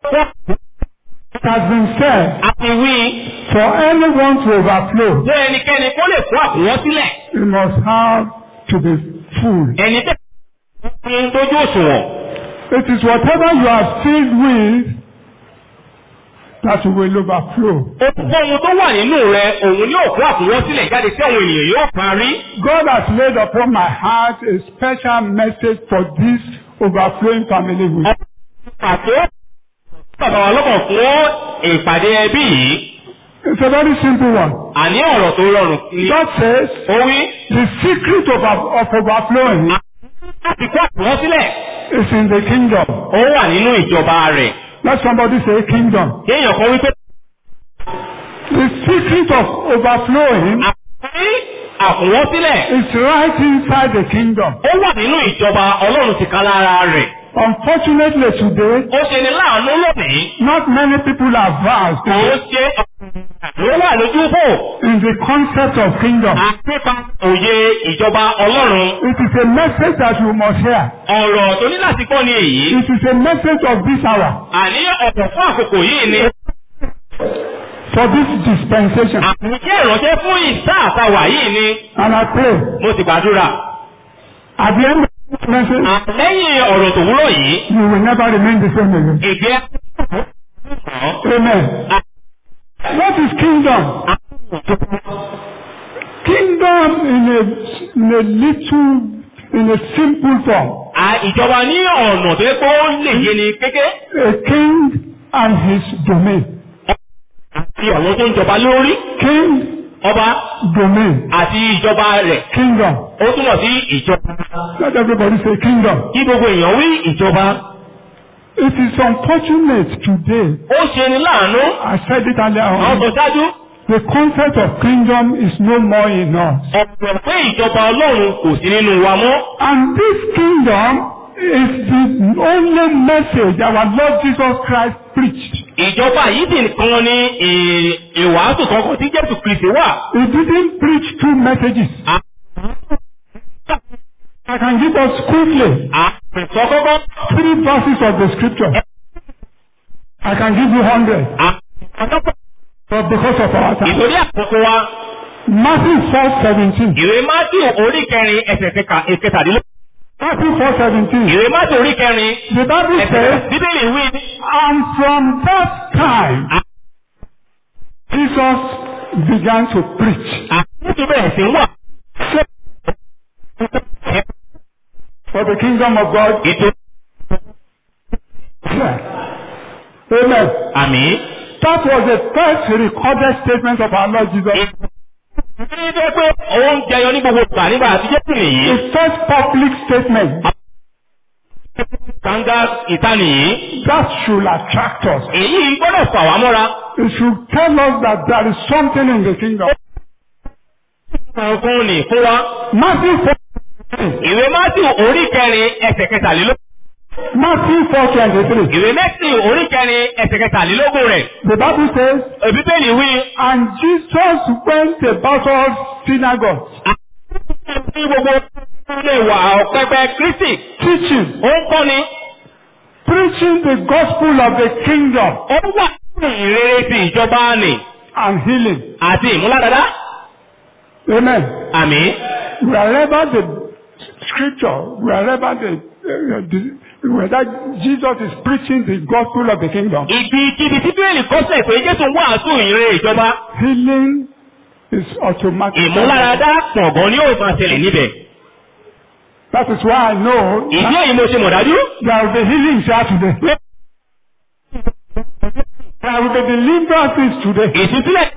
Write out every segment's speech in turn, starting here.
It has been said, àti wí for anyone to overflow, pé ẹnikẹ́ni kó lè kó àkùnwọ́ sílẹ̀ he must have to be full. ẹni tẹ́ fún tójú òṣùwọ̀n. It is whatever you are filled with that will overflow. ohun tó wà nínú rẹ òun yóò kó àkùnwọ́ sílẹ̀ jáde tí àwọn ènìyàn yóò parí. God has laid upon my heart a special message for this overflowing family week. pàtó bàbá wa lọ́kàn fún ìpàdé ẹbí yìí It's a very simple one. àní ọ̀rọ̀ tó rọrùn ni God says ó wí the secret of, of overflowing láti kó àkùnwọ́ sílẹ̀ is in the kingdom. ó wà nínú ìjọba rẹ̀. Let somebody say kingdom. kéèyàn kan wípé The secret of overflowing àkùnwọ́ àkùnwọ́ sílẹ̀ is right inside the kingdom. ó wà nínú ìjọba ọlọ́run ti ká lára rẹ̀. Unfortunately today, ó ṣe ní láàánú lónìí not many people are versed kò ó ṣe ló wà lójú fò in the concept of kingdom. àpépa òye ìjọba ọlọ́run. It is a message that you must hear. ọ̀rọ̀ tó ní láti kọ́ ni èyí. It is a message of this hour àní ọ̀pọ̀ fún àkókò yìí ni for this dispensation. àmújẹ́ ìránṣẹ́ fún ìsá àtàwà yìí ni And I pray mo ti gbàdúrà. at the end of this message, lẹ́yìn ọ̀rọ̀ tó wúrọ̀ yìí you will never remain the same again. èdè Amen. What is kingdom? Kingdom in a, in a little, in a simple form. À- ìjọba ní ọ̀nà tó yẹ kó lè yé ni kéké A king and his domain. àti àwọn tó ń jọba lórí King, ọba domain. àti ìjọba rẹ̀ Kingdom. ó túmọ̀ sí ìjọba. Let everybody say kingdom. kí gbogbo èèyàn wí ìjọba. It is unfortunate today. ó ṣe ni láàánú I said it earlier àwọn on. tó ṣáájú The concept of kingdom is no more in us. ọ̀pọ̀ pé ìjọba ọlọ́run kò sí nínú wa mọ́. And this kingdom is the only message our Lord Jesus Christ preached. ìjọba yìí sì nìkan ni ì- ìwàásù kankan tí jésù kristi wà. He didn't preach two messages. I can give us quickly àpèsọ kọ́kọ́ three verses of the scripture. I can give you hundred, àpèsọ but because of our time. ìtòrí àkókò wa Matthew four seventeen. ìwé matthew orí kẹrin ẹsẹ̀ kẹka- ìkẹtàdínlógún. Matthew four seventeen. ìwé matthew orí kẹrin The Bible ẹsẹ̀ says, bíbélì wí and from that time, Jesus began to preach. àtúntò bẹ̀rẹ̀ sí wà. For the kingdom of God. ètò Yeah. Amen. àmì. That was the first recorded statement of our Lord Jesus. ìdílé jẹ́ pé òun jẹyọ ní gbogbo ìgbà nígbà àtijọ́ sì nìyí. The first public statement kàńgá ìtànì yìí. that should attract us. èyí gbọ́dọ̀ fà wá mọ́ra. It should tell us that there is something in the kingdom. fún ni fún wa. Matthew 4, ìwé matthew orí kẹrin ẹsẹ̀ kẹtàlélógún. Matthew 4:23. ìwé matthew orí kẹrin ẹsẹ̀ kẹtàlélógún rẹ̀. The Bible says, bíbélì wí. and Jesus went about all synagogues, ní gbogbo ilé ìwà ọ̀pẹpẹ kristi. teaching, ó ń kọ́ni. preaching the gospel of the kingdom ó wà nínú ìrere ti ìjọba nì. and healing. àti ìmúládàdá. Amen. àmì. Wherever the scripture, wherever the, uh, the whether Jesus is preaching the gospel of the kingdom, ibi kíbi tí bíbélì kọ́sẹ̀ pé jésù ń wàásù ìrere ìjọba. healing is automatic. ìmúláradá pọ̀gàn ni ó máa ṣẹlẹ̀ níbẹ̀. That is why I know ìdí èyí mo ṣe mọ̀ dájú. there will be healing here today. There will be deliverances today. ìtúsílẹ̀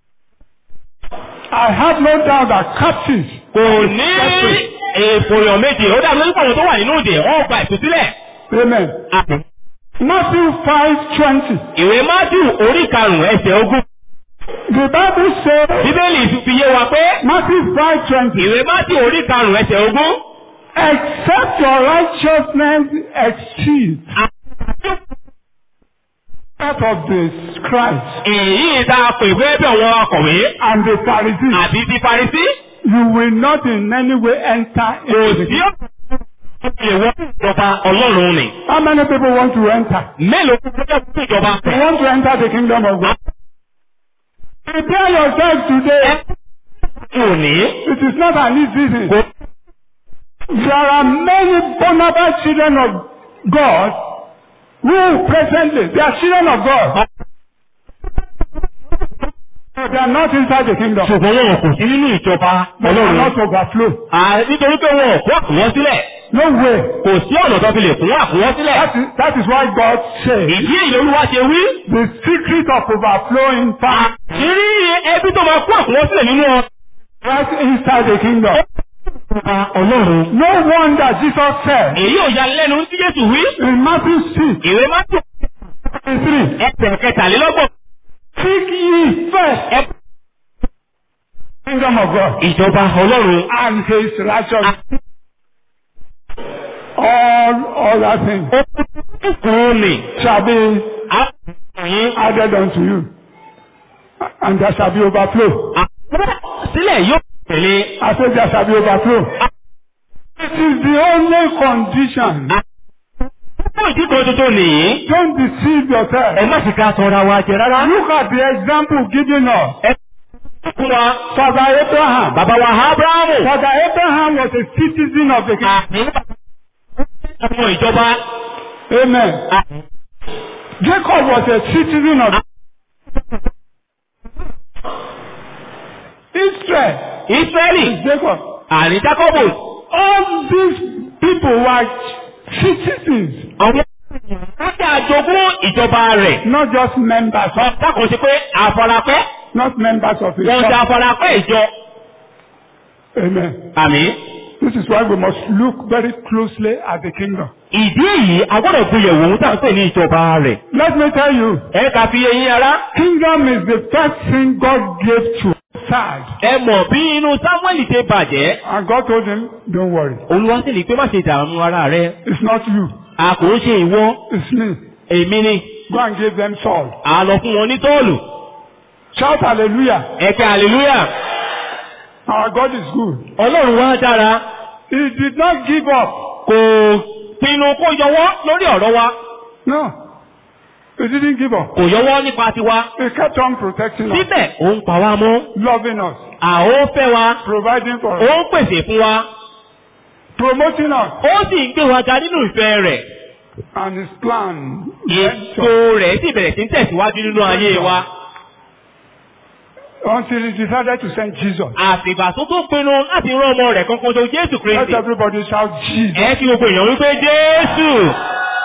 I have no doubt that captives kò ní èèfòyàn méjì ó dàbí lórí àwọn tó wà nínú ìdè wọ́n gba ìtúsílẹ̀. Amen. Matthew 5:20. ìwé matthew orí karùn-ún ẹsẹ̀ ogún. The Bible says bíbélì fi yé wa pé Matthew 5:20. ìwé matthew orí karùn-ún ẹsẹ̀ ogún. Except your righteousness exceed that of the scribes èyí tá a pè fẹ́ bí àwọn akọ̀wé and the Pharisees, àti ti parisí. you will not in any way enter kò into the sí lè wọ ìjọba ọlọ́run ni. How many people want to enter? Mélòó ló fẹ́ fún ìjọba You rẹ̀? want to enter the kingdom of God? Prepare yourself today. Kò ní. It is not an easy thing. Kò There are many vulnerable children of God who presently, they are children of God. But they are not inside the kingdom. ṣùgbọ́n wọn kò sí nínú ìjọba They are ọlọ́run. not overflow. À, Nítorí pé wọn ò kó àkùnwọ́n sílẹ̀. No way. Kò sí ọ̀nà tó fi lè fún àkùnwọ́n sílẹ̀. That is, that is why God said Ìdí èyí olúwa ṣe wí. the secret of overflowing power Àṣírí ẹbí tó máa kó àkùnwọ́n sílẹ̀ nínú ọ. right inside the kingdom. Ìjọba ọlọ́run. No wonder Jesus said Èyí ò ya lẹ́nu tí Jésù wí. in Matthew 6, Ìwé Mátò 23, ẹsẹ̀ kẹtàlélọ́gbọ̀n. Seek ye first Ẹ- the kingdom of God Ìjọba ọlọ́run. and his righteousness. All other things Kúrò ní. shall be Àkùnrin. added unto you. And there shall be overflow. Sílẹ̀ yóò tẹ̀lé. I said there shall be overflow. It is the only condition. Fún ìdí kan tuntun nìyí. Don't deceive yourself. Ẹ má sì ká sọra wa jẹ rárá. Look at the example given us. Ẹ fún wa. Father Abraham. Bàbá wa Ábúráhámù. Father Abraham was a citizen of the kingdom. Àmì ọmọ ìjọba. Amen. Jacob was a citizen of Israel. Ísírẹ́lì. Jacob. Àní Jákọ́bù. All these people were citizens, Àwọn wọ́n jẹ́ àjogún ìjọba rẹ̀. not just members of, Ọ̀pá kan ṣe pé àfọlápẹ́. not members of his Wọ́n ṣe church. àfọlápẹ́ ìjọ. Amen. Àmì. This is why we must look very closely at the kingdom. Ìdí èyí, a gbọ́dọ̀ gbéyẹ̀wò ohun tá à ń pè ní ìjọba rẹ̀. Let me tell you, Ẹ kà fi eyín ara. kingdom is the first thing God gave to Sad. Ẹ mọ̀ bí inú Sámúẹ́lì ṣe bàjẹ́. And God told him, don't worry. Olúwa sì ní pé má ṣe dààmú ara rẹ. It's not you. A kò ń ṣe ìwọ. It's me. Èmi ni. Go and give them Saul. A lọ fún wọn ní tọ́ọ̀lù. Shout hallelujah. Ẹ̀kẹ́ hallelujah. Our God is good. Ọlọ́run wá dára. He did not give up. Kò pinnu kó yọwọ́ lórí ọ̀rọ̀ wa. No. He didn't give up. Kò yọwọ́ nípa tiwa. He kept on protecting us, Síbẹ̀, ó ń pa wá mọ́. loving us, À ó fẹ́ wa. providing for Ó us, ń pèsè fún wa. promoting us. Ó sì ń gbé wa ga nínú ìfẹ́ rẹ̀. And his plan. Ètò rẹ̀ sì bẹ̀rẹ̀ sí ń tẹ̀síwájú nínú ayé wa. Until he decided to send Jesus. Àtìgbà tó tó pinnu láti rán ọmọ rẹ̀ kankan tó Jésù Let Kristi. everybody shout Jesus. Ẹ kí gbogbo èèyàn wípé Jésù.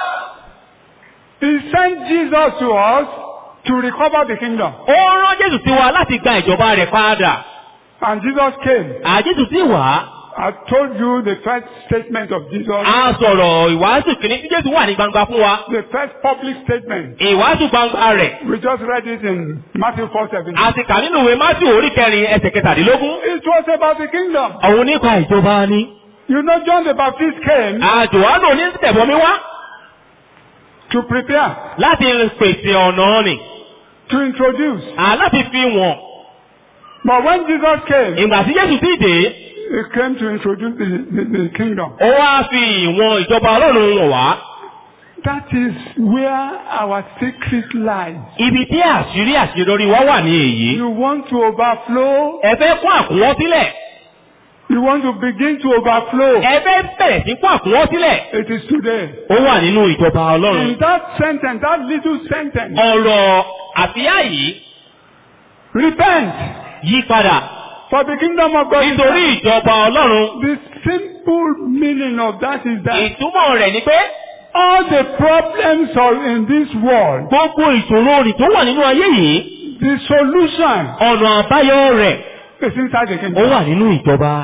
He sent Jesus to us to recover the kingdom. Ó rán Jésù sí wa láti gba ìjọba rẹ̀ padà. And Jesus came. Àjésù sì wá. I told you the first statement of Jesus, A sọ̀rọ̀ ìwàásù kìíní tí Jésù wà ní gbangba fún wa. the first public statement. Ìwàásù gbangba rẹ̀. We just read it in Matthew 4 17. A ti kà nínú ìwé Mátíù orí kẹrin ẹsẹ̀ kẹtàdínlógún. It was about the kingdom. Òun nípa ìjọba ni. You know, John the Baptist came Àjòhánù onítẹ̀bọmi wá to prepare, láti pèsè ọ̀nà ni. to introduce. À láti fi wọ̀n. But when Jesus came, Ìgbà tí Jésù sì dé, he came to introduce the, the, the kingdom. ó wá fi ìwọ̀n ìjọba Ọlọ́run wọ̀n wá. That is where our secret lies. Ibi tí àṣírí àṣeyọrí wa wà ní èyí. You want to overflow, Ẹ fẹ́ kún àkúnwọ́ sílẹ̀. you want to begin to overflow. Ẹ fẹ́ bẹ̀rẹ̀ sí kún àkúnwọ́ sílẹ̀. It is today. Ó wà nínú ìjọba Ọlọ́run. In that sentence, that little sentence, Ọ̀rọ̀ àfíà yìí repent yí padà. for the kingdom of God. is Nítorí at- ìjọba Ọlọ́run. The simple meaning of that is that Ìtumọ̀ rẹ̀ ni pé all the problems of in this world, gbogbo ìṣòro rì tó wà nínú ayé yìí. the solution Ọ̀nà àbáyọ rẹ̀ is inside the ó kingdom. wà nínú ìjọba.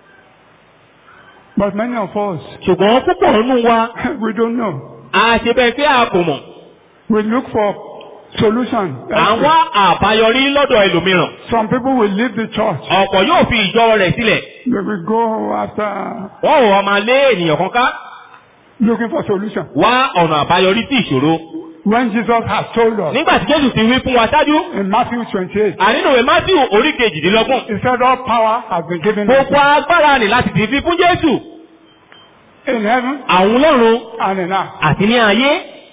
But many of us, Ṣùgbọ́n púpọ̀ nínú wa, we don't know. àṣebẹ̀ fẹ́ àkùmọ̀. We look for solution. À ń wá àbáyọrí lọ́dọ̀ ẹlòmíràn. Some people will leave the church. Ọ̀pọ̀ yóò fi ìjọ rẹ̀ sílẹ̀. They will go after Wọ́n ò wá máa lé ènìyàn kan ká. looking for solution. Wá ọ̀nà àbáyọrí sí ìṣòro. When Jesus has told us Nígbà tí Jésù ti wí fún wa ṣáájú, in Matthew 28, ànínú ìwé Mátíù orí kejìdínlọ́gbọ̀n. he said all power has been given unto Gbogbo agbára nì láti ti fi fún Jésù. in heaven àwọn ọlọ́run and in earth. àti ní ayé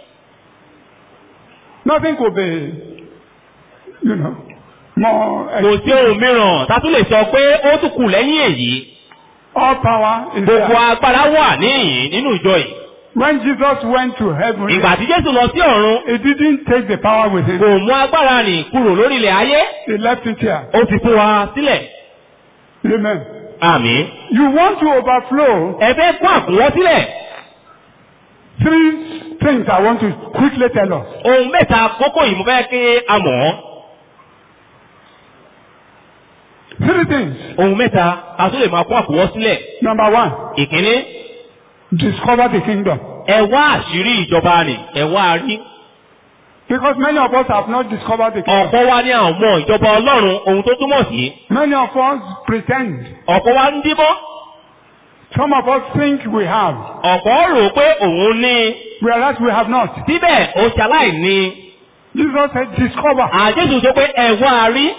Nothing could be, you know, more. kò sí ohun mìíràn tá a tún lè sọ pé ó tún kù lẹ́yìn èyí All power is gbogbo there. agbára wà níyìn nínú ìjọ yìí When Jesus went to heaven, ìgbà tí jésù lọ sí ọ̀run he didn't take the power with him. kò mú agbára nì kúrò lórí ilẹ̀ ayé He left it here. ó fi fún wa sílẹ̀ Amen. àmín You want to overflow. ẹ fẹ́ kún àkúnwọ́ sílẹ̀ Three things I want to quickly tell us. ohun mẹ́ta kókó yìí mo fẹ́ kí a mọ̀ ọ́ Three things. ohun mẹ́ta a tún lè máa kún àkúnwọ́ sílẹ̀ Number one, ìkíní discover the kingdom. ẹ wá àṣírí ìjọba nì ẹ wá a rí Because many of us have not discovered the kingdom. ọ̀pọ̀ wa ní àwọn ọmọ ìjọba ọlọ́run ohun tó túmọ̀ sí Many of us pretend. ọ̀pọ̀ wa ń díbọ́ Some of us think we have, ọ̀pọ̀ rò pé òun ní whereas we have not. síbẹ̀ ó ṣaláì ní Jesus said, discover. àjẹsù sọ pé ẹ wá a rí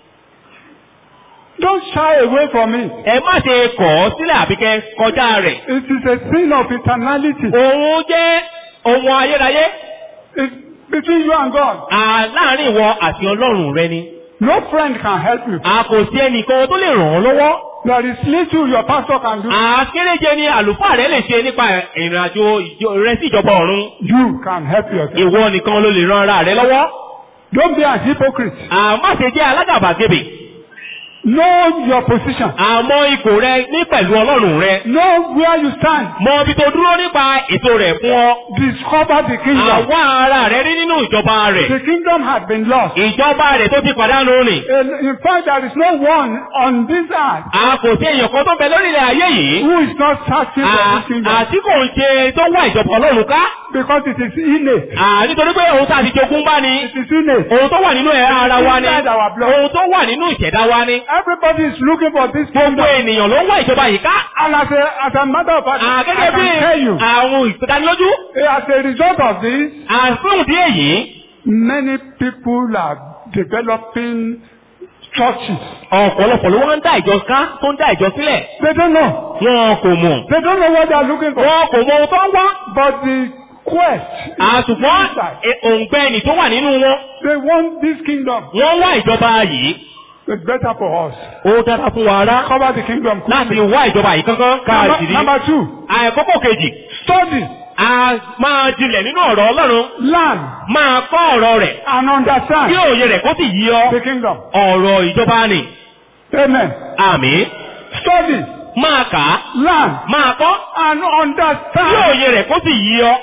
Don't shy away from it. ẹ má ṣe kọ̀ ọ́ sílẹ̀ àbí kẹ́ kọjá rẹ̀ It is a sin of eternality. òun jẹ́ ohun ayérayé It's between you and God. à láàrin ìwọ àti ọlọ́run rẹ ni No friend can help you. a kò sí ẹnìkan tó lè ràn ọ́ lọ́wọ́ There is little your pastor can do. àkéréje ni àlùfáà rẹ lè ṣe nípa ìrìn àjò ìjọ- rẹ sí ìjọba ọ̀run You can help yourself. ìwọ nìkan ló lè ran ara rẹ lọ́wọ́ Don't be a hypocrite. à má ṣe jẹ́ alágàbàgebè Know your position. àmọ́ ipò rẹ ní pẹ̀lú ọlọ́run rẹ Know where you stand. mọ ibi tó dúró nípa ètò rẹ̀ fún ọ Discover the kingdom. àwa ara rẹ rí nínú ìjọba rẹ̀ The kingdom had been lost. ìjọba rẹ̀ tó ti pàdánù rìn And in fact, there is no one on this earth a kò sí èèyàn kan tó bẹ lórí ilẹ̀ ayé yìí who is not searching for À- this kingdom àti kò ń ṣe tó wá ìjọba ọlọ́run ká because it is innate. À, nítorí pé òun tá a ti jogún bá ni It is innate. ohun tó wà nínú ẹ̀rọ ara wa ni Inside our blood. ohun tó wà nínú ìṣẹ̀dá wa ni Everybody is looking for this gbogbo kingdom. ènìyàn ló ń wá ìjọba yìí ká And as a, as a matter of fact, À, I gẹ́gẹ́ bí can tell you, àwọn ìpìdánilójú as a result of this, àfihàn díẹ̀ èyí many people are developing churches. ọ̀pọ̀lọpọ̀ ló wá ń dá ìjọ ká tó ń dá ìjọ sílẹ̀ They don't know. wọn kò mọ̀ They don't know what they are looking for. wọn kò mọ ohun tó ń wá But the quest is àṣùgbọ́n inside. e- òǹgbẹ ẹnì tó wà nínú wọn They want this kingdom. wọ́n wá ìjọba yìí It's better for us. ó dára fún wa rá Cover the kingdom. láti quickly. wá ìjọba yìí kankan Number, káàkiri number two, àìkókò kejì study, a máa jinlẹ̀ nínú ọ̀rọ̀ ọlọ́run learn, máa kọ́ ọ̀rọ̀ rẹ̀ and kí understand òye rẹ̀ kó sì yí ọ the kingdom. ọ̀rọ̀ ìjọba ni Amen. àmì Study, máa kà á learn, máa kọ́ and kí understand. òye rẹ̀ kó sì yí ọ.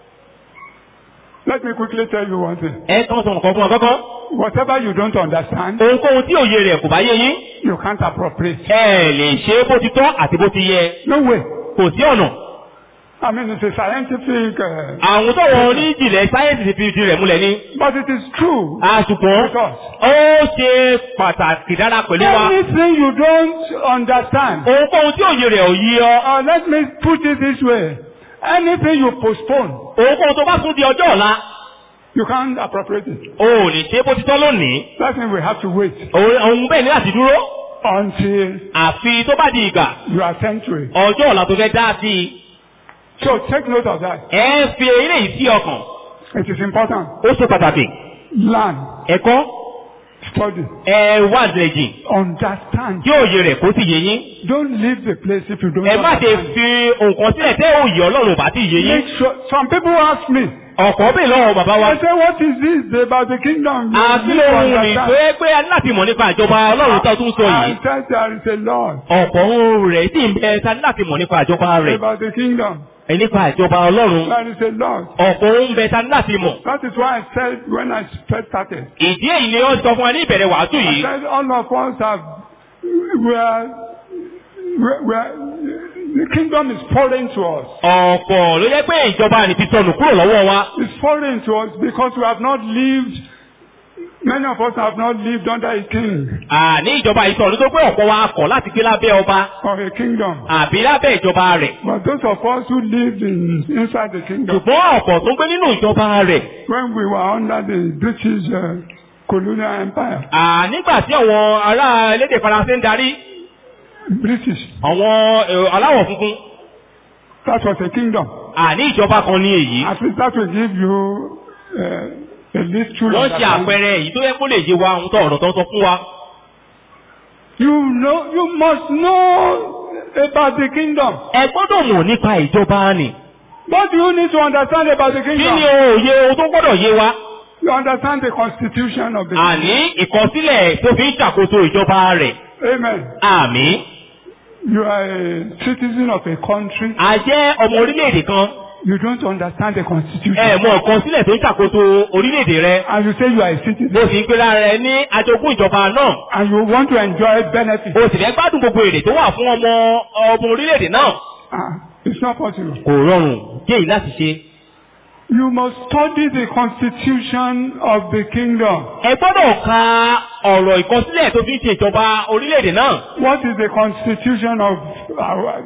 Let me quickly tell you one thing. ẹ kàn sọ nǹkan fún ọ kọ́kọ́ Whatever you don't understand, ohunkóhun tí òye rẹ̀ kò bá yé yín you can't appropriate. ẹ lè ṣe é bó ti tọ́ àti bó ti yẹ No way. kò sí ọ̀nà. I mean, it's a scientific, uh, àwọn tó wọ oníjìnlẹ̀ sáyẹ́ǹsì ti fi ìdí rẹ̀ múlẹ̀ ní. but it is true. àṣùpọ̀ With us. ó ṣe pàtàkì dára pẹ̀lú wa. Anything you don't understand, ohunkóhun tí òye rẹ̀ ò yí ọ. uh, let me put it this way. Anything you postpone, ohunkóhun tó bá tún di ọjọ́ ọ̀la you can't appropriate it. o ò lè ṣe é bó ti tọ́ lónìí. That means we have to wait òun òun bẹ́ẹ̀ ní láti dúró. until àfi tó bá di ìgbà you are sent to it. ọjọ́ ọ̀la tó fẹ́ dá sí i. So take note of that. ẹ fi eléyìí sí ọkàn. It is important. ó ṣe pàtàkì. Learn, ẹ̀kọ́ study, ẹ wá àdìrẹ̀jì understand. kí òye rẹ̀ kó sì yé yín. Don't leave the place if you don't ẹ má ṣe understand. fi nǹkan sílẹ̀ tẹ́ òye ọlọ́run ò bá ti yé yín. Make sure. Some people ask me, ọ̀pọ̀ bẹ́ẹ̀ lọ́wọ́ bàbá wa. I say, what is this about the kingdom? You àti need to ohun rìn understand. tó yẹ pé a ní láti mọ̀ nípa ìjọba ọlọ́run tó tún sọ I yìí. said there is a Lord ọ̀pọ̀ ohun rẹ̀ sì ń bẹ ta ní láti mọ̀ nípa ìjọba rẹ̀. about the kingdom. ẹ nípa ìjọba ọlọ́run. There is a Lord. ọ̀pọ̀ ohun bẹ ta ní láti mọ̀. That is why I said when I first started, ìdí èyí ni ó sọ fún wa ní ìbẹ̀rẹ̀ wàásù I yìí. said all of us have, we are, we are, the kingdom is foreign to us. ọ̀pọ̀ ló yẹ pé ìjọba ni ti sọnù kúrò lọ́wọ́ wa. It's foreign to us because we have not lived, many of us have not lived under a king àní ìjọba yìí sọ̀rọ̀ nítorí pé ọ̀pọ̀ wa kọ̀ láti gbé lábẹ́ ọba or a kingdom. àbí lábẹ́ ìjọba rẹ̀. But those of us who lived in, inside the kingdom, ṣùgbọ́n ọ̀pọ̀ tó ń gbé nínú ìjọba rẹ̀. when we were under the British uh, colonial empire, à nígbà tí àwọn ará elédè faransé ń darí British, àwọn èrò aláwọ̀ funfun That was a kingdom. àní ìjọba kan ní èyí. At least that will give you uh, a little wọ́n ṣe understanding. àpẹẹrẹ èyí tó yẹ kó lè yé wa ohun tó ọ̀rọ̀ tó ń sọ fún wa. You know, you must know about the kingdom. ẹ gbọ́dọ̀ mọ̀ nípa ìjọba ni. What do you need to understand about the kí kingdom? ni òye ohun tó gbọ́dọ̀ yé wa. You understand the constitution of the kingdom. àní ìkọsílẹ̀ tó fi ń ṣàkóso ìjọba rẹ̀. Amen. àmì. You are a citizen of a country. a jẹ́ ọmọ orílẹ̀-èdè kan. You don't understand the constitution. ẹ mọ ìkọsílẹ̀ tó ń ṣàkóso orílẹ̀-èdè rẹ. And you say you are a citizen. bó sì ń pera rẹ ní ajogún ìjọba náà. And you want to enjoy benefits. o sì fẹ́ gbádùn gbogbo èrè tó wà fún ọmọ ọmọ orílẹ̀-èdè náà. Ah, it's not possible. kò rọrùn jẹ́ èyí láti ṣe. You must study the constitution of the kingdom. ẹ gbọ́dọ̀ ka ọ̀rọ̀ ìkọsílẹ̀ tó fi ń ṣe ìjọba orílẹ̀-èdè náà. What is the constitution of our...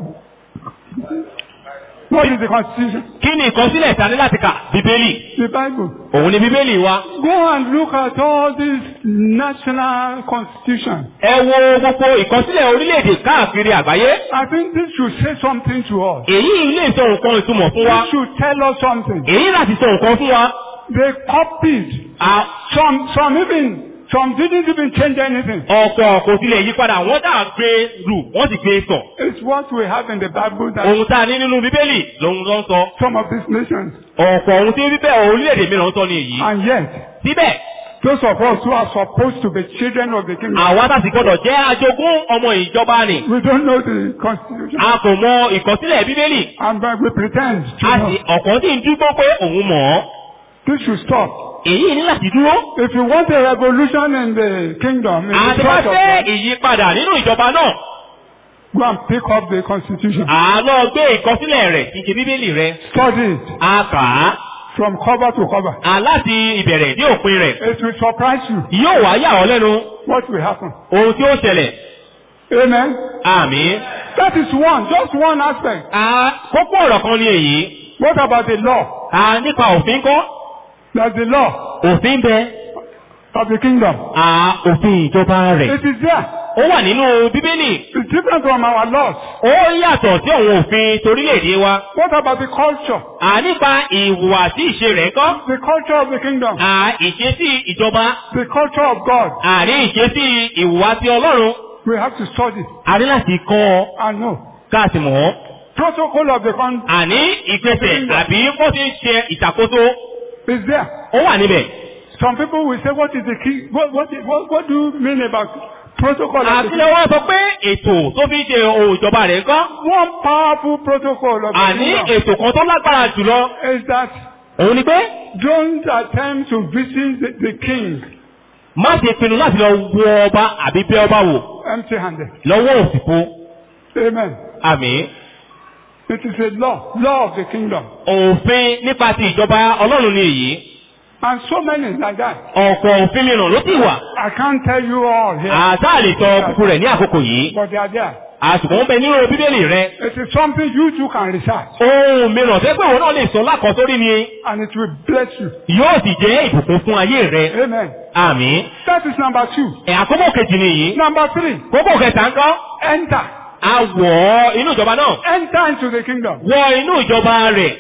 What is the constitution? kí ni ìkọsílẹ̀ ta ní láti kà? bíbélì. The Bible. òun ni bíbélì wa. Go and look at all these national constitutions. ẹ wo gbogbo ìkọsílẹ̀ orílẹ̀-èdè káàkiri àgbáyé. I think this should say something to us. èyí lè sọ nǹkan ìtumọ̀ fún wa. This should tell us something. èyí láti sọ nǹkan fún wa. They copied. À- Some, some even, some didn't even change anything. ọ̀pọ̀ kò tilẹ̀ yí padà wọ́n dà gbé rù wọ́n sì gbé sọ. It's what we have in the Bible that ohun tá a ní nínú bíbélì lòun ló ń sọ. some of these nations. ọ̀pọ̀ ohun tí bíbẹ́ orílẹ̀-èdè mìíràn sọ ní èyí. And yet, síbẹ̀ those of us who are supposed to be children of the kingdom, àwa tá a sì gbọ́dọ̀ jẹ́ ajogún ọmọ ìjọba ni. we don't know the constitution. a kò mọ ìkọsílẹ̀ bíbélì. And but we pretend to a know. sì ọ̀kan sì ń dúpọ́ pé òun mọ̀ ọ́. This should stop. èyí ní láti dúró. If you want a revolution in the kingdom, in the àti bá church of fẹ́ God, ìyípadà nínú ìjọba náà. go and pick up the constitution. àlọ́ gbé ìkọsílẹ̀ rẹ̀ ti ṣe bíbélì rẹ̀. Study it a kà á. from cover to cover. a láti ìbẹ̀rẹ̀ dé òpin rẹ̀. It will surprise you yóò wá yà ọ́ lẹ́nu what will happen. ohun tí ó ṣẹlẹ̀. Amen. àmì. That is one, just one aspect. a kókó ọ̀rọ̀ kan ní èyí. What about the law? a nípa òfin kọ́. There's the law òfin bẹ. of the kingdom. a òfin ìjọba rẹ̀. It is there. ó wà nínú bíbélì. It's different from our laws. ó yàtọ̀ sí àwọn òfin torílẹ̀-èdè wa. What about the culture? à nípa ìhùwàsí ìṣe rẹ̀ kọ́. The culture of the kingdom. à ìṣesí ìjọba. The culture of God. àní ìṣesí ìhùwàsí ọlọ́run. We have to study a ní láti kọ́ ọ and know. káàsì mọ̀ ọ́. Protocol of the country àní ìgbésẹ̀ àbí bó ti ń ṣe ìṣàkóso is there. ó wà níbẹ̀. Some people will say, what is the key? What, what, what, what do you mean about protocol of the àti kingdom? wọ́n sọ pé ètò tó fi ń ṣe ohun ìjọba rẹ̀ kọ́. One powerful protocol of the àní kingdom ètò kan tó lágbára jùlọ. is that òun ni pé don't attempt to visit the, the king má ṣe pinnu láti lọ wo ọba àbí bẹ́ ọba wò empty-handed. lọ́wọ́ òsìkò. Amen. àmì. It is a law, law of the kingdom. òfin nípa ti ìjọba ọlọ́run ni èyí. And so many like that. ọ̀pọ̀ òfin mìíràn ló sì wà. I can't tell you all here, àtà lè sọ kúkú rẹ̀ ní àkókò yìí. but they are there. àsùnkò ń bẹ nínú bíbélì rẹ. It is something you too can research, ohun mìíràn tẹ́ pé òun náà lè sọ lákọ̀ọ́sórí ni and it will bless you. yóò sì jẹ́ ìbùkún fún ayé rẹ. Amen. àmì. That is number two. ẹ̀ àkókò kejì nìyí. Number three, kókò kẹta ń kọ́. enter. a wọ̀ ọ́ inú ìjọba náà. Enter into the kingdom. wọ inú ìjọba rẹ̀.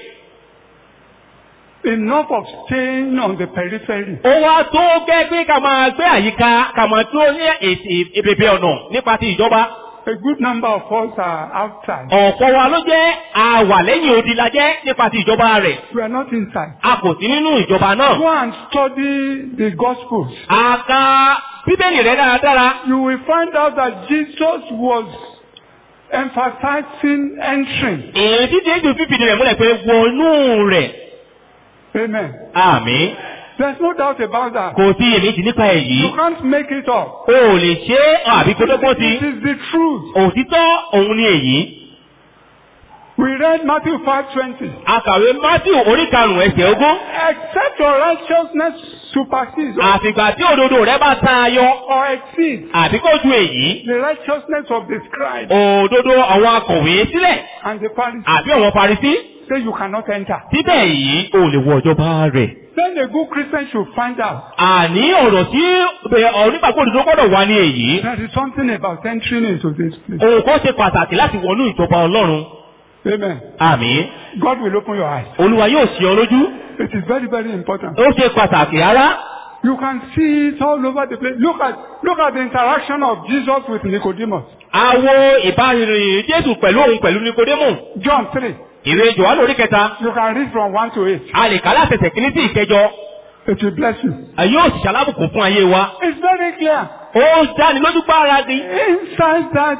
Enough of staying on the periphery. ó wá tó gẹ́ pé ká máa gbé àyíká ká máa tó ní ètè ìbèbè ọ̀nà nípa ti ìjọba. A good number of us are outside. ọ̀pọ̀ wa ló jẹ́ àwà lẹ́yìn odi la jẹ́ nípa ti ìjọba rẹ̀. We are not inside. a kò sí nínú ìjọba náà. Go and study the Gospels. a ka bíbélì rẹ̀ dáradára. You will find out that Jesus was emphasizing entering. èyí tí jésù fífìdí rẹ̀ múlẹ̀ pé wọnú rẹ̀. Amen. àmì. There's no doubt about that. kò sí èméjì nípa èyí. You can't make it up. o ò lè ṣe é àbí kó dọ́gbọ́n sí. It is the truth. òtítọ́ òun ni èyí. We read Matthew 5:20. akàwé matthew orí karùn-ún ẹsẹ̀ ogún. Except your righteousness supersedes or- àfìgbà tí òdodo rẹ̀ bá tayọ or exceeds àbí kó ju èyí. the righteousness of the scribes òdodo àwọn akọ̀wé sílẹ̀ and the Pharisees, àbí àwọn parisí. say you cannot enter. síbẹ̀ yìí o lè wọ ìjọba rẹ̀. Then a good Christian should find out àní ọ̀rọ̀ tí onígbàgbọ́ òdodo gbọ́dọ̀ wá ní èyí. there is something about entering into this place. ohun kan ṣe pàtàkì láti wọnú ìjọba ọlọ́run. Amen. àmì God will open your eyes. olúwa yóò ṣe ọ lójú It is very, very important. ó ṣe pàtàkì rárá You can see it all over the place. Look at look at the interaction of Jesus with Nicodemus. àwo ìbáraẹnìyàn jésù pẹ̀lú òun pẹ̀lú nikodemu John 3. ìwé johannu orí kẹta You can read from 1 to 8. a lè kà látẹsẹ̀ kìíní sí ìkẹjọ It will bless you. a yóò sì ṣalábùkún fún ayé wa It's very clear. ó dáni lójú gbára di Inside that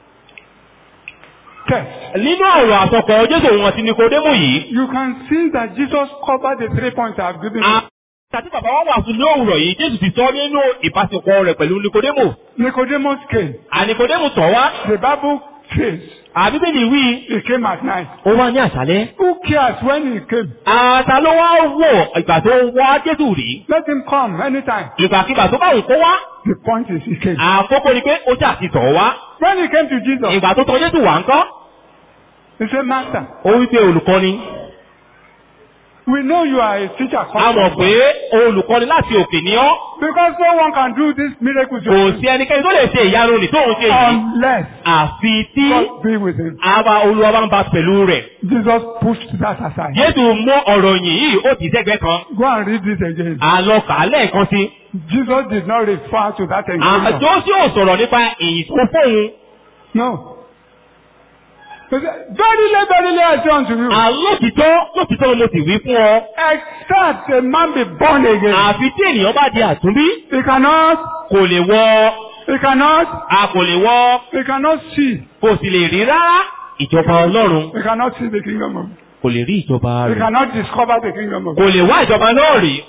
text, nínú ọ̀rọ̀ àsọkọ̀ jésù òun àti nikodemu yìí you can see that Jesus covered the three points I've given you. àti bàbá wa wà fún ní òwúrọ̀ yìí jésù ti sọ nínú ìbáṣepọ̀ rẹ̀ pẹ̀lú nikodemu Nicodemus came. ànikodemu tọ̀ wá The Bible says àbíbélì wí he came at night. ó wá ní àṣálẹ́ Who cares when he came? àtà ló wá wò ìgbà tó wá jésù rí Let him come anytime. ìgbàkigbà tó bá wù kó wá The point is he came. àkókò ni pé ó jà ti tọ̀ wá When he came to Jesus, ìgbà tó tọ̀ jésù wà ń kọ́ he said, Master, ó wí pé olùkọ́ni we know you are a teacher. a mọ̀ pé olùkọ́ni láti òkè ni ọ́ Because no one can do this miracle kò sí ẹnikẹ́ni tó lè ṣe ìyanu nì tóun ṣe yìí unless àfi tí God be with him. àwa olúwa bá ń bá pẹ̀lú rẹ̀ Jesus pushed that aside. jésù mú ọ̀rọ̀ yìí ó ti sẹ́gbẹ́ kan Go and read this again. àlọ́ kà á lẹ́ẹ̀kan sí Jesus did not refer to that encounter. àjọ tí ò sọ̀rọ̀ nípa èyí tó fóun No. He said, Verily, verily, I say unto you, àlótìtọ́ lótìtọ́ mo sì wí fún ọ except a man be born again, àfi tí ènìyàn bá di àtúnbí he cannot, kò lè wọ he cannot, a kò lè wọ he cannot see, kò sì lè rí rárá ìjọba ọlọ́run he cannot see the kingdom of kò lè rí ìjọba He rẹ̀ cannot discover the kingdom of kò lè wá ìjọba náà rí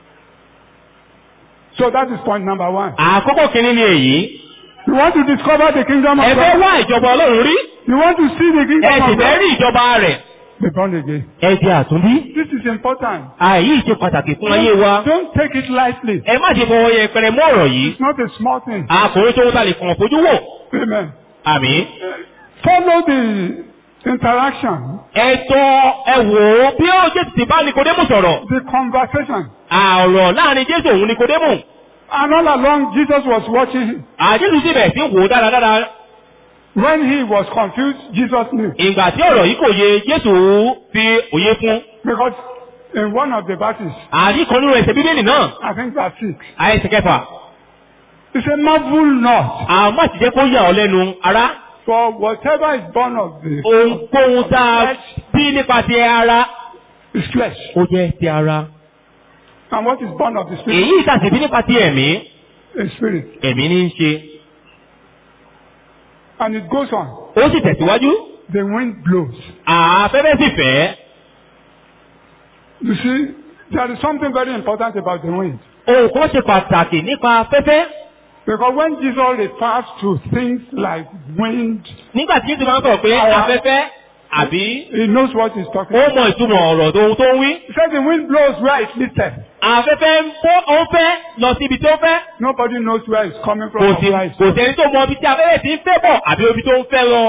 So that is point number one. àkọ́kọ́ kìíní ni èyí You want to discover the kingdom of ẹ fẹ́ God? wá ìjọba ọlọ́run rí You want to see the ẹ kingdom sì of fẹ́ God? rí ìjọba rẹ̀ Be born again. ẹ di àtúnbí This is important. àyí ṣe pàtàkì fún ayé wa Don't take it lightly. ẹ má ṣe fọwọ́ yẹpẹrẹ mọ́ ọ̀rọ̀ yìí It's not a small thing. àkòrí tó ń ta lè kàn fojú wò Amen. àmì Follow the interaction, ẹ̀tọ́ ẹ wò ó bí ó jésù ti bá nikodemu sọ̀rọ̀ the conversation. àrọ̀ láàrin jésù òun nikodemu And all along, Jesus was watching him. àjésù sì bẹ̀rẹ̀ sí wò ó dáradára When he was confused, Jesus knew. ìgbà tí ọ̀rọ̀ yìí kò yé jésù fi òye fún Because in one of the verses, àdìkan nínú ẹsẹ̀ bíbélì náà I think verse 6, àìsàn kẹfà he said, Marvel not, àmọ́ àti jẹ́ kó yà ọ́ lẹ́nu ará for whatever is born of the ohunkóhun tá a bí nípa ti ara is flesh. ó jẹ́ ti ara And what is born of the spirit èyí ìtàsí bí nípa ti ẹ̀mí is spirit. ẹ̀mí ní í ṣe And it goes on. ó sì tẹ̀síwájú The wind blows. àfẹ́fẹ́ sì fẹ́ You see, there is something very important about the wind. ohun kan ṣe pàtàkì nípa afẹ́fẹ́ Because when Jesus refers to things like wind, nígbà tí jésù máa ń sọ̀rọ̀ pé afẹ́fẹ́ àbí he knows what he's talking ó about. mọ ìtumọ̀ ọ̀rọ̀ tó tó ń wí He said the wind blows where it listed. afẹ́fẹ́ ń fọ́ ó ń fẹ́ lọ sí ibi tó fẹ́ Nobody knows where it's coming from kò or sí where it's kò sẹ́ni tó mọ ibi tí afẹ́fẹ́ ti ń fẹ́ bọ̀ àbí ibi tó ń fẹ́ lọ.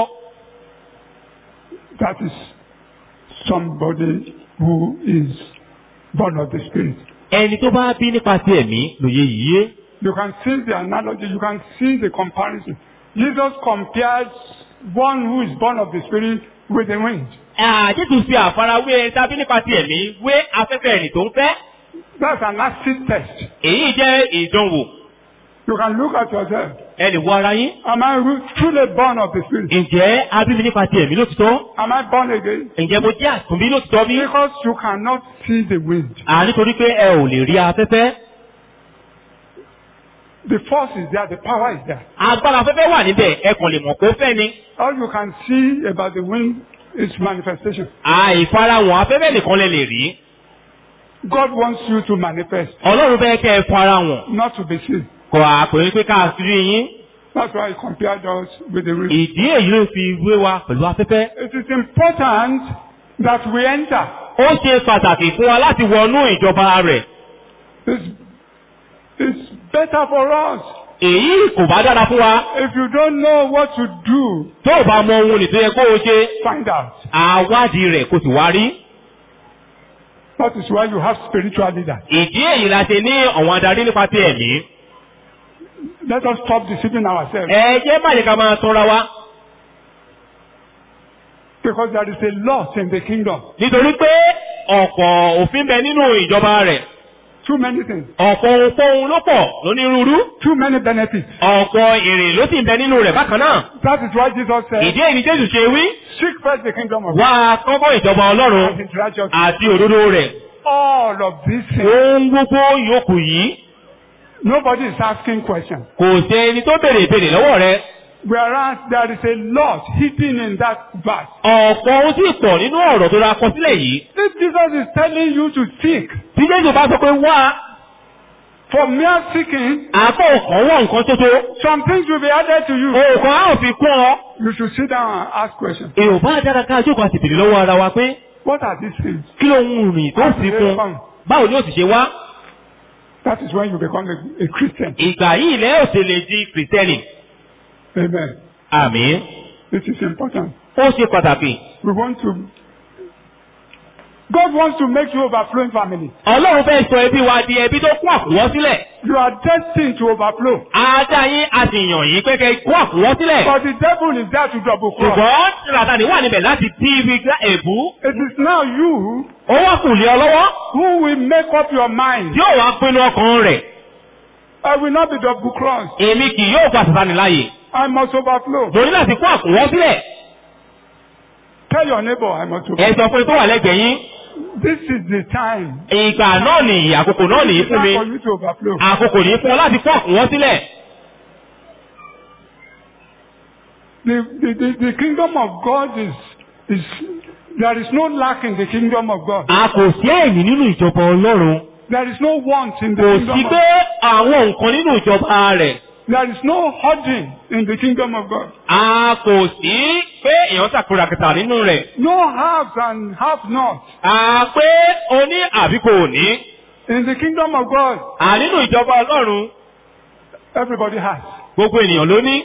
That is somebody who is born of the Spirit. ẹni tó bá bí nípa ti ẹ̀mí lòye yìí yé You can see the analogy, you can see the comparison. Jesus compares one who is born of the Spirit with the wind. àjẹsù fi àfarawé ẹni tá a bí nípa ti ẹ̀mí wé afẹ́fẹ́ ẹni tó ń fẹ́ That's an acid test. èyí jẹ́ ìdánwò You can look at yourself. ẹ lè wo ara yín Am I ru- truly born of the Spirit? ǹjẹ́ a bí mi nípa ti ẹ̀mí lótìtọ́ Am I born again? ǹjẹ́ mo jẹ́ àtúnbí lótìtọ́ bí? Because you cannot see the wind. à nítorí pé ẹ ò lè rí afẹ́fẹ́ The force is there, the power is there. agbára afẹ́fẹ́ wà níbẹ̀ ẹ kàn lè mọ̀ pé ó fẹ́ ni All you can see about the wind is manifestation. àìfarahàn afẹ́fẹ́ nìkan lẹ lè rí God wants you to manifest, ọlọ́run fẹ́ kẹ́ ẹ farahàn not to be seen. kò àpèrè pé ká fi rí yín That's why he compared us with the wind. ìdí èyí ló fi wé wa pẹ̀lú afẹ́fẹ́ It is important that we enter. ó ṣe pàtàkì fún wa láti wọnú ìjọba rẹ̀ It's, it's better for us. èyí kò bá dára fún wa If you don't know what to do, tó o bá mọ ohun nìtó yẹ kó o ṣe find out. àwádìí rẹ̀ kò sì wá rí That is why you have spiritual leaders. ìdí èyí la ṣe ní àwọn adarí nípa ti ẹ̀mí Let us stop deceiving ourselves. ẹ jẹ́ báyìí ká máa tọ́ra wa Because there is a lot in the kingdom. nítorí pé ọ̀pọ̀ òfin bẹ nínú ìjọba rẹ̀ Too many things. ọ̀pọ̀ ohunkóhun ló pọ̀ lónírúurú Too many benefits. ọ̀pọ̀ èrè ló sì ń bẹ nínú rẹ̀ bákan náà That is why Jesus said, ìdí èyí ni jésù ṣe wí seek first the kingdom of God wá kọ́kọ́ ìjọba ọlọ́run and his righteousness. àti òdodo rẹ̀ All of these things. ohun gbogbo yòókù yìí Nobody is asking questions. kò sí ẹni tó béèrè ìbéèrè lọ́wọ́ rẹ̀ Whereas there is a lot hidden in that verse. ọ̀pọ̀ ohun tí pọ̀ nínú ọ̀rọ̀ tó ra kọ sílẹ̀ yìí If Jesus is telling you to seek, tí jésù bá sọ pé wá for mere seeking, àpò ọ̀kan wọ̀ nǹkan tó tó some things will be added to you. òòkan á ò fi kún ọ. You should sit down and ask questions. èrò bá dára ká jókòó àti bèrè lọ́wọ́ ara wa pé What are these things? kí ló ń rìn tó sì fún báwo ni ó sì ṣe wá. That is when you become a, a Christian. ìgbà yìí lẹ́ ò sì lè di kìrìsìtẹ́nì. Amen. àmín. This is important. ó ṣe pàtàkì. We want to. God wants to make you overflowing family. ọlọ́run fẹ́ sọ ẹbí wa di ẹbí tó kún àkúwọ́ sílẹ̀. You are destined to overflow. ajá yín a sì yàn yín pé kẹ́ kún àkúwọ́ sílẹ̀. But the devil is there to double cross. ṣùgbọ́n tìràtàní wà níbẹ̀ láti tí ibi gbá èbú. It is now you ó wá kù lé ọ lọ́wọ́. who will make up your mind. yóò wá pinnu ọkàn rẹ̀. I will not be double crossed. èmi kì yóò gba sàtánì láàyè. I must overflow. mo ní láti kún àkúwọ́ sílẹ̀. Tell your neighbor I must ẹ overflow. sọ fún tó wà lẹ́gbẹ̀ẹ́ yín. This is the time. ìgbà náà nìyí àkókò náà nìyí It's fún mi. time for you to overflow. àkókò ní fún ọ láti kún àkúwọ́ sílẹ̀. The, the, the, the kingdom of God is, is, there is no lack in the kingdom of God. a kò sí ẹ̀yìn nínú ìjọba ọlọ́run. There is no want in the kò kingdom sí of pé àwọn nǹkan nínú ìjọba rẹ̀. There is no hoarding in the kingdom of God. a kò sí pé èèyàn ṣàkóra kẹta nínú rẹ̀. No haves and have not. a pé o ní àbí kò ní. In the kingdom of God, à nínú ìjọba ọlọ́run everybody has. gbogbo ènìyàn ló ní.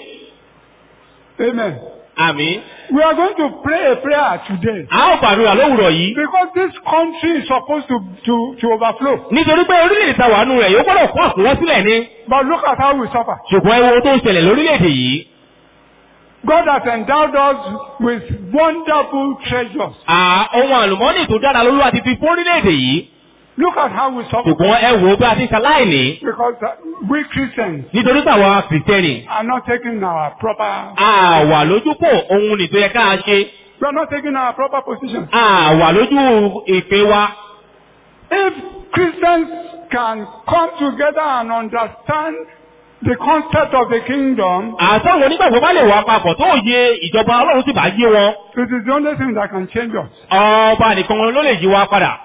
Amen. àmì. We are going to pray a prayer today. a ó gbàdúrà lówùrọ̀ yìí. Because this country is supposed to, to, to overflow. nítorí pé orílẹ̀-èdè ta wà nù rẹ̀ yóò gbọ́dọ̀ kún àkúwọ́ sílẹ̀ ni. But look at how we suffer. ṣùgbọ́n ewu tó ń ṣẹlẹ̀ lórílẹ̀-èdè yìí. God has endowed us with wonderful treasures. à ohun àlùmọ́nì tó dára lolúwa ti fi fún orílẹ̀-èdè yìí. Look at how we suffer. ṣùgbọ́n ẹ wò ó bí a ti ṣaláìní. Because uh, we Christians nítorí pé àwa kìrìtẹ́nì are not taking our proper, a wà lójúpò ohun nìtò yẹ ká ṣe. we are not taking our proper position. a wà lójú ìpè wa. If Christians can come together and understand the concept of the kingdom, àtàwọn onígbàgbọ́ bá lè wà papọ̀ tó yẹ ìjọba ọlọ́run sì bá yé wọn. it is the only thing that can change us. ọba nìkan ló lè yí wa padà.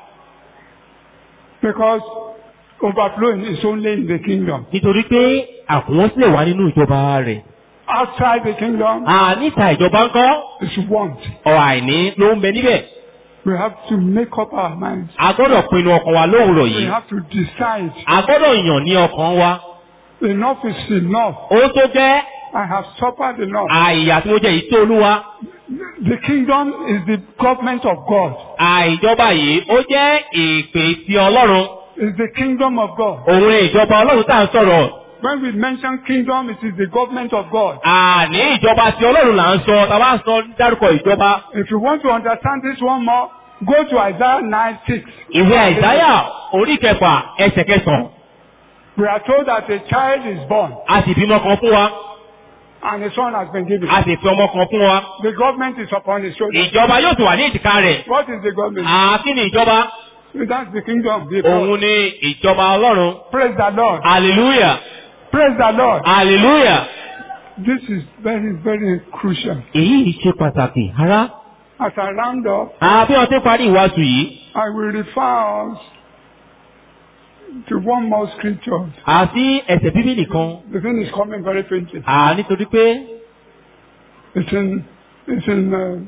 Because overflowing is only in the kingdom. nítorí pé àkùnwọ́n sílẹ̀ wá nínú ìjọba rẹ̀. Outside the kingdom à níta ìjọba ńkọ́ is want. ọ̀rọ̀ àìní ló ń bẹ níbẹ̀. We have to make up our minds. a gbọ́dọ̀ pinnu ọkàn wa lówùrọ̀ We yìí. have to decide a gbọ́dọ̀ yàn ní ọkàn wa. enough is enough. ó tó jẹ́ I have suffered enough. àìyà tí mo jẹ yìí tó olúwa. The kingdom is the government of God. àìjọba yìí ó jẹ́ ìpè ti ọlọ́run. It's the kingdom of God. òun ni ìjọba ọlọ́run tá à ń sọ̀rọ̀. When we mention kingdom, it is the government of God. àní ìjọba ti ọlọ́run là ń sọ tá a bá ń sọ dárúkọ ìjọba. If you want to understand this one more, go to Isaiah 9 6. ìwé àìsáyà orí kẹfà ẹsẹ̀ kẹsàn-án. We are told that a child is born a sì bímọ kan fún wa. and a son has been given. a sì fi ọmọ kan fún wa. The government is upon his shoulder. ìjọba yóò sì wà ní ìtìká rẹ̀. What is the government? àkí ni ìjọba. That's the kingdom. The òun ni ìjọba ọlọ́run. Praise the Lord. hallelujah Praise the Lord. hallelujah. This is very, very crucial. èyí ṣe pàtàkì rárá. As I round up, àbí ọtí parí ìwàásù yìí. I will refer us to one more scripture. àti ẹsẹ̀ bíbélì kan. The thing is coming very faintly. à nítorí pé It's in, it's in uh,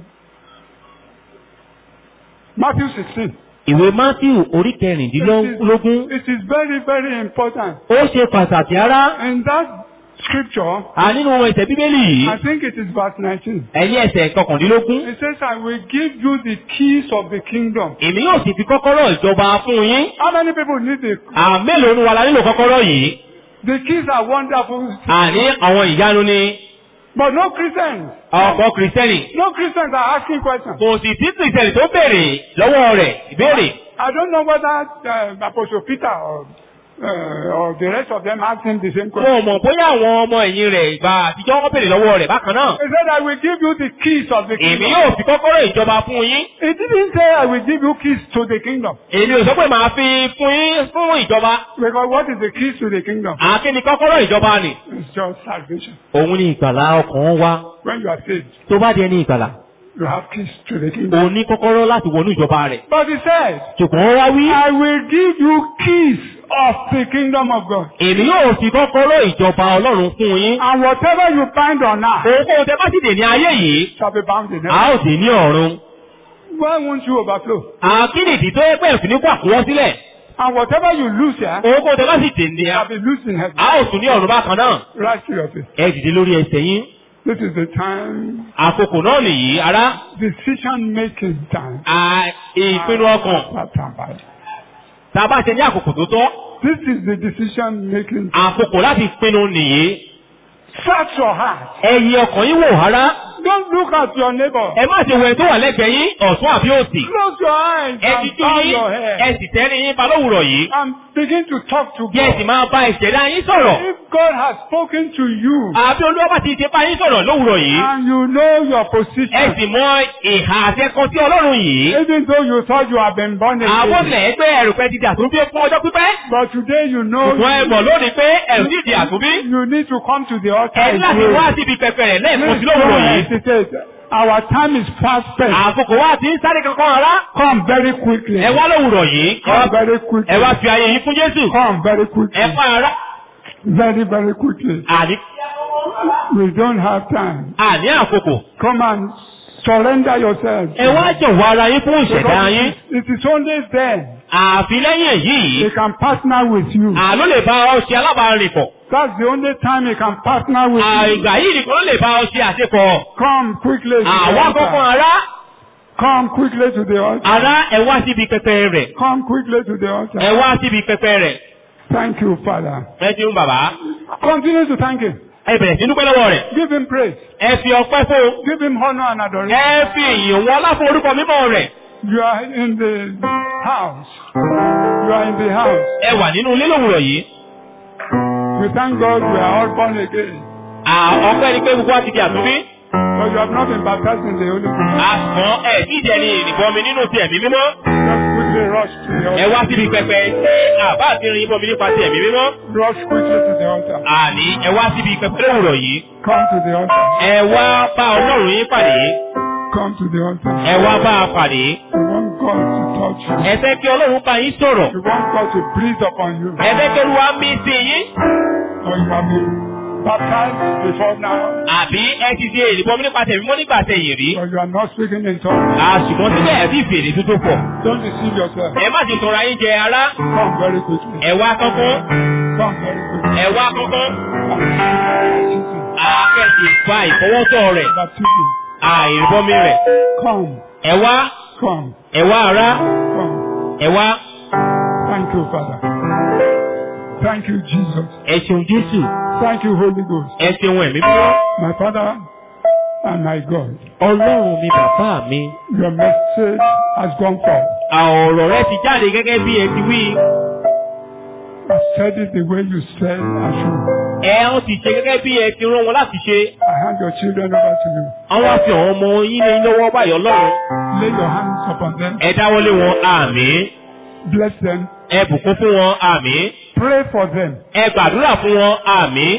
Matthew 16. ìwé matthew orí It kẹrìndínlógún. is, it is very, very important. ó ṣe pàtàkì rárá. In that scripture, à nínú ẹsẹ̀ bíbélì yìí. I think it is verse 19. ẹ̀yìn ẹsẹ̀ kọkàndínlógún. It says, I will give you the keys of the kingdom. èmi yóò sì fi kọ́kọ́rọ́ ìjọba fún yín. How many people need the, àmélòó ni wà la nílò kọ́kọ́rọ́ yìí. the keys are wonderful. àní àwọn ìyanu ni. But no Christians. ọ̀pọ̀ kìrìsìtẹ́nì No Christians are asking questions. kò sì sí kìrìsìtẹ́nì tó béèrè lọ́wọ́ rẹ̀ ìbéèrè. I don't know whether uh, Apostle Peter or, uh, or the rest of them asked him the same question. wọn ò mọ̀ bóyá àwọn ọmọ ẹ̀yìn rẹ̀ ìgbà àtijọ́ wọ́n béèrè lọ́wọ́ rẹ̀ bákan náà. He said, I will give you the keys of the èmi kingdom. yóò fi kọ́kọ́rọ́ ìjọba fún yín. He didn't say, I will give you keys to the kingdom. èmi ò sọ pé màá fi fún yín fún ìjọba. Because what is the keys to the kingdom? àkíní kọ́kọ́rọ́ ìjọba ni. It's just salvation. òun ni ìgbàlá ọkàn wa. When you are saved, tó bá di ẹni ìgbàlá. you have keys to the kingdom. òun ní kọ́kọ́rọ́ láti wọnú ìjọba rẹ̀. But he said, ṣùgbọ́n wá wí. I will give you keys of the kingdom of God. èmi yóò fi kọ́kọ́rọ́ ìjọba ọlọ́run fún yín. And whatever you bind on earth ohunkóhun tẹ bá sì dè ní ayé yìí. shall be bound in a heaven. ó dè ní ọ̀run. Why won't you overflow? àkíní ìdí tó yẹ pé òfin ní kó àkúwọ́ sílẹ̀. And whatever you lose here ohunkóhun tẹ bá sì dè ní shall be loosed in heaven. a ó tún ní ọ̀run bákan náà. Right to your feet. ẹ dìde lórí ẹsẹ̀ yín. This is the time, àkókò náà nìyí ará. decision making time. à ìpinnu ọkàn. tá a bá ṣe ní àkókò tó tọ́. This is the decision making. àkókò láti pinnu nìyí. Search your heart. ẹ yẹ ọkàn yín wò rárá. Don't look at your neighbor. ẹ má ṣe wo ẹni tó wà lẹ́gbẹ̀ẹ́ yín ọ̀tún àbí òsì. Close your eyes ẹ and ti tú bow yín your ẹ head sì tẹ́rí yín ba lówùrọ̀ yìí. and begin to talk to bí ẹ sì God. máa bá ìṣẹ̀dá yín sọ̀rọ̀. If God has spoken to you àbí olúwa bá ti ṣe bá yín sọ̀rọ̀ lówùrọ̀ yìí. and you know your ẹ position, sì mọ ìhà àtẹkọ sí ọlọ́run yìí. even though you thought you have been born àwọn again, ilẹ̀ ẹgbẹ́ ẹ̀rù pẹ́ ti di àtúnbí fún ọjọ́ pípẹ́. but today you know ṣùgbọ́n ẹ mọ̀ lónìí pé ẹ̀rù sì di àtúnbí. you need to come to the altar ẹ ní láti again. wá síbi pẹpẹ rẹ̀ lẹ́ẹ̀kan sí Please lówùrọ̀ don't yìí. hesitate. Our time is fast spent. àkókò wa ti ń sáré kankan rárá. Come very quickly. ẹ wá lówùrọ̀ yìí. Come very quickly. ẹ wá fi ayé yìí fún Jésù. Come very ẹ quickly. pa ara. Very, very quickly. àní We don't have time. àní àkókò. Come and surrender yourself. ẹ wá jọ̀wọ́ ara yín fún ìṣẹ̀dá yín. It is only then àfi lẹ́yìn èyí he can partner with you. àló lè bá ọ ṣe alábàárìn pọ̀. That's the only time he can partner with you. àìgbà yìí nìkan ló lè bá ọ ṣe àṣepọ̀. Come quickly to the àwa kankan altar. ará Come quickly to the altar. ará ẹ wá síbi pẹpẹ rẹ̀. Come quickly to the ẹ altar. wá síbi pẹpẹ rẹ̀. Thank you, Father. ẹ ti ń bàbá. Continue to thank him. ẹ bẹ̀rẹ̀ sí dúpẹ́ lọ́wọ́ rẹ̀. Give him praise. ẹ fi ọpẹ́ fún un. Give him honor and adoration. ẹ fi ìyìn wọn láfún orúkọ mímọ́ rẹ̀. You are in the house. You are in the house. ẹ wà nínú ilé lówùrọ̀ yìí. We thank God we are all born again. À, ọpẹ́ ni pé gbogbo wa ti di àtúnbí. But you have not been baptized in the Holy Spirit. àmọ́ ẹ tí ìjẹ́ ni ìrìbọn mi nínú ti ẹ̀mí mímọ́. Just quickly rush to the ẹ wá altar. síbi pẹpẹ ṣé àbá àti irin ìbọn mi nípa ti ẹ̀mí mímọ́. Rush quickly to the altar. àní ẹ wá síbi pẹpẹ lówùrọ̀ yìí. Come to the altar. ẹ wá bá ọlọ́run yín pàdé. Come to the altar. ẹ wá bá a pàdé. You want God to touch you. ẹ fẹ́ kí ọlọ́run bá yín sọ̀rọ̀. You want God to breathe upon you. ẹ fẹ́ kí olúwa mí sí yín. Or you have been baptized before now. àbí ẹ ti di ìrìbọn mi nípa tẹ̀mí mọ́ nígbà tẹ̀yìn rí. Or you are not speaking in tongues. àṣùgbọ́n síbẹ̀ ẹ̀ bí fèrè tuntun pọ̀. Don't deceive yourself. ẹ má ti tọrọ ayé jẹ ara. Come very quickly. ẹ wá kọ́kọ́. Come very quickly. ẹ wá kọ́kọ́. Baptism. àkẹ́sì fa ìfọwọ́tọ̀ rẹ̀. Baptism. àìrìbọmi rẹ̀. Come. ẹ wá. Come. ẹ wá ara. Come. ẹ wá. Thank you, Father. Thank you, Jesus. ẹ ṣeun Jésù. Thank you, Holy Ghost. ẹ ṣeun ẹ̀mí mímọ́. My Father and my God. ọlọ́run mi bàbá mi. Your message has gone forth. ọ̀rọ̀ rẹ ti jáde gẹ́gẹ́ bí ẹ ti wí. I said it the way you said I should. ẹ ó ti ṣe gẹ́gẹ́ bí ẹ ti rán wọn láti ṣe. I hand your children over to you. àwọn àfi àwọn ọmọ yín ní lọ́wọ́ báyọ̀ lọ́rùn. Lay your hands upon them. ẹ dáwọ́lé wọn àmín. Bless them. ẹ bùkún fún wọn àmín. Pray for them. ẹ gbàdúrà fún wọn àmín.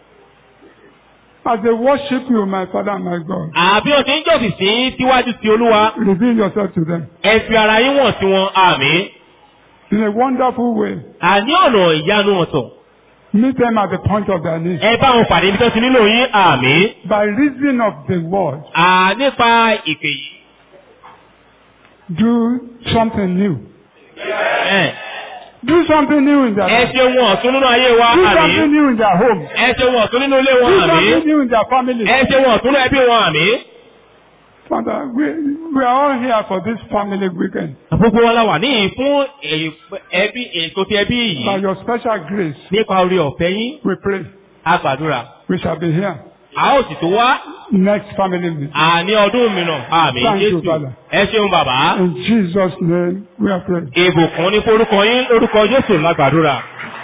As they worship you, my Father and my God, àbí o ti ń jọ̀sìn sí síwájú sí olúwa. reveal yourself to them ẹ fi ara yín wọ̀n sí wọn àmín. in a wonderful way. àní ọ̀nà ìyanu ọ̀tọ̀. Meet them at the point of their need. ẹ bá wọn pàdé ibi tó ti nílò yín àmín. By reason of the word, à nípa ìpè yìí. do something new. ẹ Do something new in their ẹ life. ṣe wọn ọ̀tún nínú ayé wa Do something àmín. new in their home. ẹ ṣe wọn ọ̀tún nínú ilé Do wọn àmín. something new in their family. ẹ ṣe wọn ọ̀tún nínú ẹbí wọn àmín. Father, we, we are all here for this family weekend. gbogbo wa la wà níyìn fún èyí- ẹbí ètò ti ẹbí By yìí your special grace, nípa orí ọ̀fẹ́ yín we pray a gbàdúrà we shall be here a ó sì tó wá next family meeting. àní ọdún mìíràn àmì Thank you, jésù Father. ẹ ṣeun bàbá In Jesus' name, we are praying. ìbùkún ní forúkọ yín lórúkọ jésù lágbàdúrà